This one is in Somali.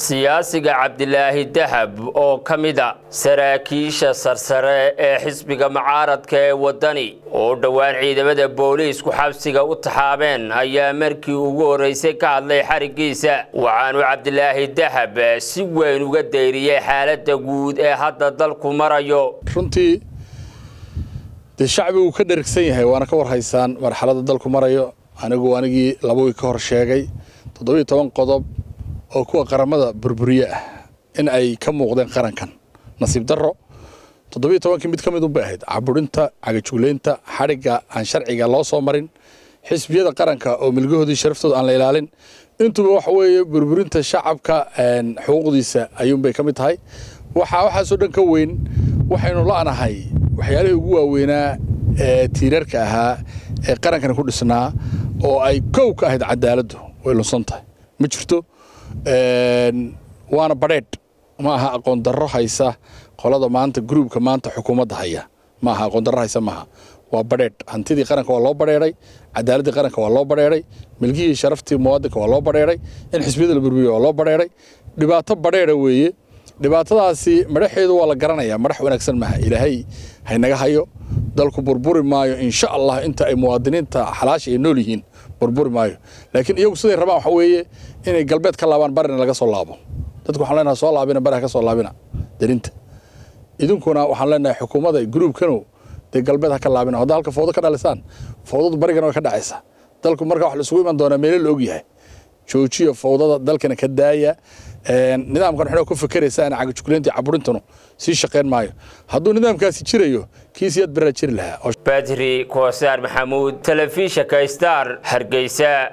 siyaasiga cabdilaahi dahab oo ka mida saraakiisha sarsare ee xisbiga mucaaradka ee waddani oo dhowaan ciidamada booliisku xabsiga u taxaabeen ayaa markii ugu horreysay ka hadlay xarigiisa waxaanu cabdilaahi dahab si weyn uga dayriyey xaaladda guud ee hadda dalku marayo runtii dee shacbigu ka dherigsan yahay waana ka warhaysaan marxaladda dalku marayo anigu anigii laba wiig ka hor sheegay toddobiiyo toban qodob oo kuwa qaramada burburiye ah in ay ka muuqdeen qarankan nasiib darro toddobiiyo tobankii mid ka mid unbay ahayd caburinta cagajuglaynta xadhigga aan sharciga loo soo marin xisbiyada qaranka oo milgahoodii sharaftooda aan la ilaalin intuba waxa weeye burburinta shacabka xuquuqdiisa ayuunbay ka mid tahay waxaa waxaasoo dhan ka weyn waxaynu la'nahay waxyaalihii ugu waaweynaa ee tiirarka ahaa ee qarankani ku dhisnaa oo ay kow ka ahayd cadaaladdu way lunsan tahay ma jirto waana badheedh ma aha aqoon darro haysa qolada maanta gruubka maanta xukuumadda haya ma aha aqoon darro haysa maaha waa badheedh hantidii qaranka waa loo badheedhay cadaaladdii qaranka waa loo badheedhay milgihii sharaftii muwaadinka waa loo badheedhay in xisbiyada la burburiyo waa loo badheedhay dhibaato badheedha weeye dhibaatadaasi madhaxeedu waa la garanayaa madax wanaagsan maaha ilaahay haynaga hayo dalku burburi maayo insha allah inta ay muwaadiniinta xalaasha ay nool yihiin burburi maayo laakiin iyagu siday rabaan waxa weeye inay galbeed ka laabaan barina laga soo laabo dadku waxaan leenahay soo laabina bariha ka soo laabina darinta idinkuna waxaan leenahay xukuumadda gruubkanu dee galbeed ha ka laabina hadda halka fowdo ka dhalisaan fowdadu barigana way ka dhacaysaa dalku marka wax la isugu iman doonaa meelo la ogyahay joojiya fowdada dalkana ka daaya nidaamkan waxna ku fikeraysaan cagajugleynta caburintanu sii shaqayn maayo hadduu nidaamkaasi jirayo kiisiyaad baraa jiri lahaa badri koosaar maxamuud telefishinka star hargeysa